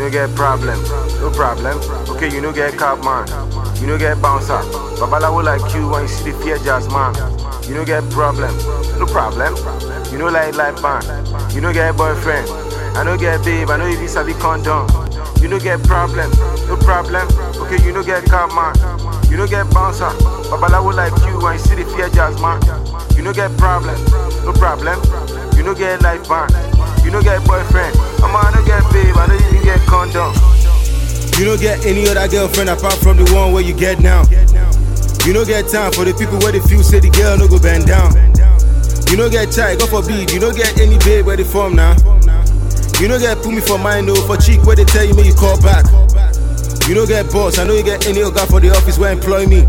no get problem, no problem. Okay, you no get cab man, you no get bouncer. Babalawo like you when you see the fear jazz man. You no get problem, no problem. You no like life band, you no get boyfriend. I no get babe, I no even sabi condom. You no get problem, no problem. Okay, you no get cab man, you no get bouncer. Babalawo like you when you see the fear jazz man. You no get problem, no problem. You no get life band, you no get boyfriend. I'm I no get babe, I no even get condom. You don't get any other girlfriend apart from the one where you get now. You don't get time for the people where they feel say the girl no go bend down. You don't get tight, go for beat. You don't get any babe where they from now. You don't get put me for mind no for cheek where they tell you me you call back. You don't get boss, I know you get any other for the office where employ me.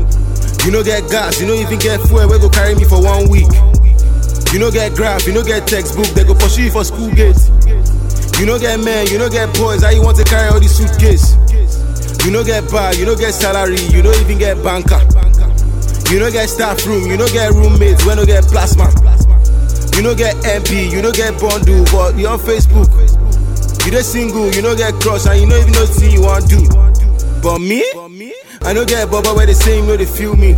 You don't get gas, you don't even get fuel where go carry me for one week. You don't get graph, you don't get textbook, they go pursue you for school gates. You don't get men, you don't get boys, how you want to carry all these suitcase? You don't get bar, you don't get salary, you don't even get banker. You don't get staff room, you don't get roommates, we don't get plasma. You don't get MP, you don't get bundle, but you on Facebook. You don't single, you don't get cross, and you don't even know what you want do. But me, I don't get bubba where they say you know they feel me.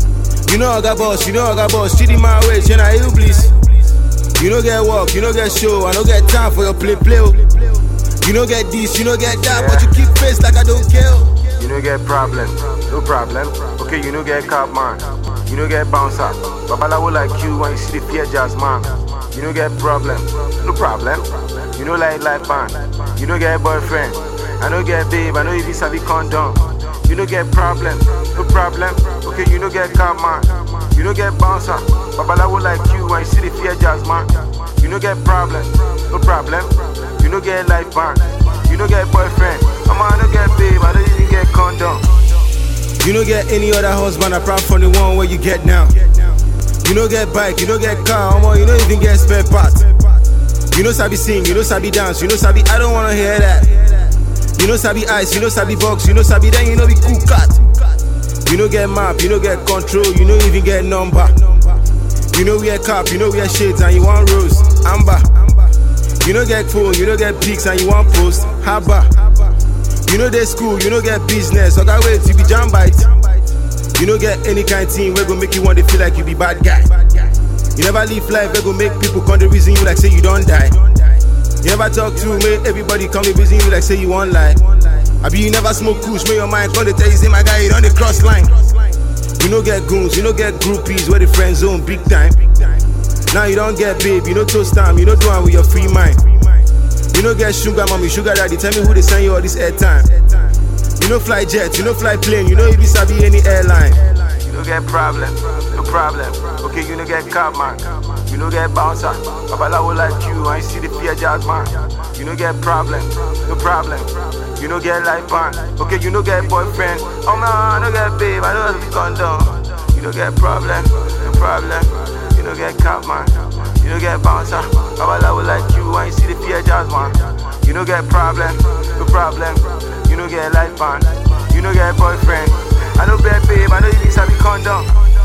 You know I got boss, you know I got boss, cheating my way, you know you please. You don't get work, you don't get show, I don't get time for your play play. oh. You don't get this, you don't get that, but you keep face like I don't care. oh. You no get problem, no problem. Okay, you no get cab man, you no get bouncer. Babalawo like you when you see the fear jazz man. You no get problem, no problem. You no like life band, you no get boyfriend. I no get babe, I no even sabi condom. You no get problem, no problem. Okay, you no get cab man, you no get bouncer. Babalawo like you when you see the fear jazz man. You no get problem, no problem. You no get life band, you no get boyfriend. I'm I no get babe, I don't even get condom. You don't get any other husband apart from the one where you get now. You don't get bike, you don't get car, omo, you don't even get spare parts. You know sabi sing, you know sabi dance, you know sabi. I don't wanna hear that. You know sabi ice, you know sabi box, you know sabi then you know be cool cat. You know get map, you know get control, you know even get number. You know wear cap, you know wear shades and you want rose, amber. You know get phone, you know get pics and you want post, haba. You know they school, you know get business, okay wait you be jam bite. You know get any kind thing where go make you want to feel like you be bad guy. You never live life where go make people come to reason you like say you don't die. You never talk to make everybody come to reason you like say you want lie. I be you never smoke kush, make your mind come to tell you say my guy you on the cross line. You know get goons, you know get groupies where the friend zone big time. Now you don't get babe, you know toast time, you know do one with your free mind. You know get sugar mommy, sugar daddy, tell me who they send you all this airtime. You know fly jet, you know fly plane, you know if you sabi any airline. You no get problem, no problem. Okay, you no get cab man, you no get bouncer. Babalawo like you when you see the fear jazz man. You no get problem, no problem. You no get life band. Okay, you no get boyfriend. Oh man, I no get babe, I don't have to condom. You no get problem, no problem. You no get cab man, you no get bouncer. Babalawo like you when you see the fear jazz man. You no get problem, no problem. You no get life band, you no get boyfriend. I no get babe, I know you need sabi condom.